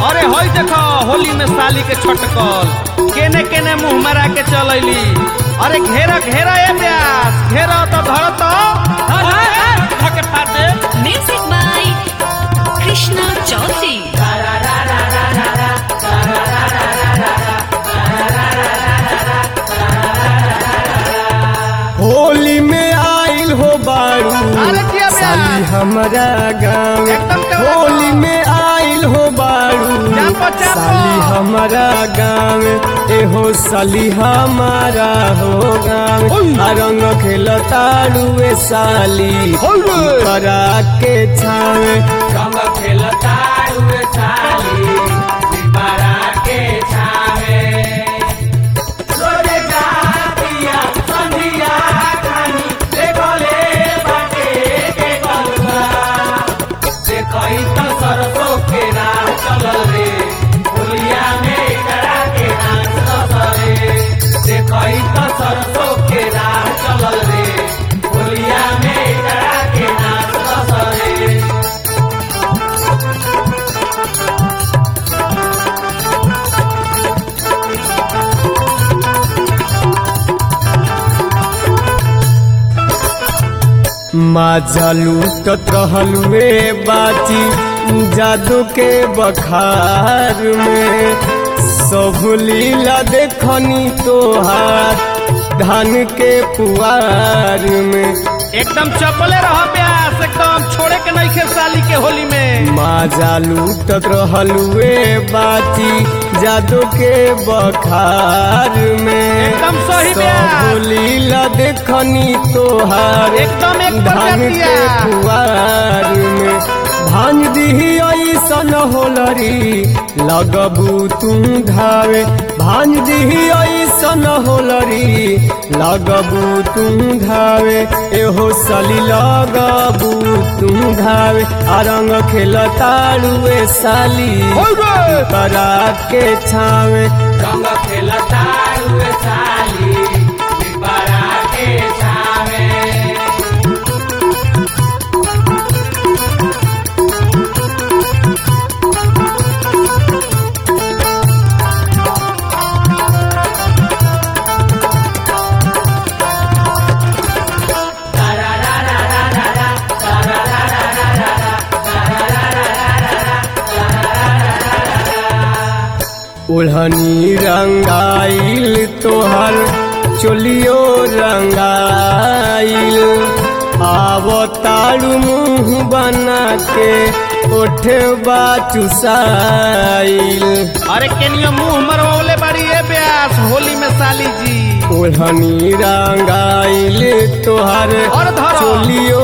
अरे हई देखो होली में साली के छटकल केने केने मुंह मरा के चलैली अरे घेरा घेरा ए ब्यास घेरा तो धर तो धके फाड़ दे Music by Krishna Chaudhary. Holi में आइल हो बारू अरे किया बे? साली हमारा गाँव एकदम करा होली में आइल हो बारू चापो, चापो। साली हमारा गाँव एहो साली हमारा हो गाँव आ रंग खेलतारू ए साली करा के छावे रंग खेलतारू ए साली दीवारा के छावे रोजे जातिया संधिया खानी देखले बाटे के कलुआ से कई तो सरसों के राह चलल रे होलिया में करा के नाच रसरे से कई तो सरसों के राह चलल रे होलिया में करा के नाच रसरे माजा लूटत रहलुए बाची जादू के बखार में सब लीला देखनी तोहार धान के पुआर में एकदम चपले रह ब्यास एकदम छोड़े के नहीं खे साली के होली में माजा लूटत रहलुए बाची जादू के बखार में एकदम सही ब्यास। सब लीला देखनी तोहार एकदम एक धान कर के दिया पुआर में भांग दिही ऐसन होलरी लगबू तू धावे भांग दिही ऐसन होलरी लगबू तू धावे एहो सली लगबू तू धावे आ रंग खेलतारुए साली करा के छावे रंग खेलतारू ए साली दीवारा के छावे ओढ़नी रंगाइल तोहर चोलियो रंगाइल आव तारू मुंह बना के ओठे चुसाइल अरे केनियो मुंह मरवले बाड़ी ए ब्यास होली में साली जी ओढ़नी रंगाइल तोहर और धरो। चोलियो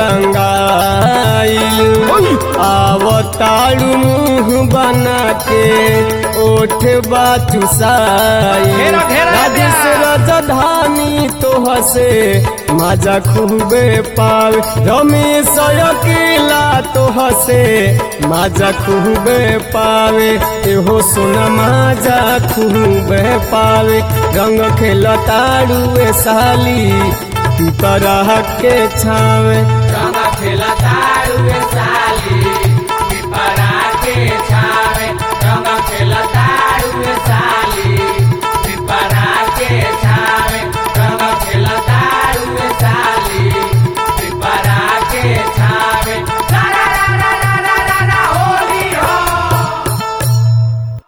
रंगाइल आव तारू मुंह बना के ओठ चुसाइल घेरा, घेरा, राजेश घेरा। राजधानी तो हसे मजा खूबे पावे रमेश अकेला तो हसे मजा खूबे पावे एहो सोना मजा खूबे पावे रंग खेलतारुए साली तू तरह के छावे रंग खेलतारू ए साली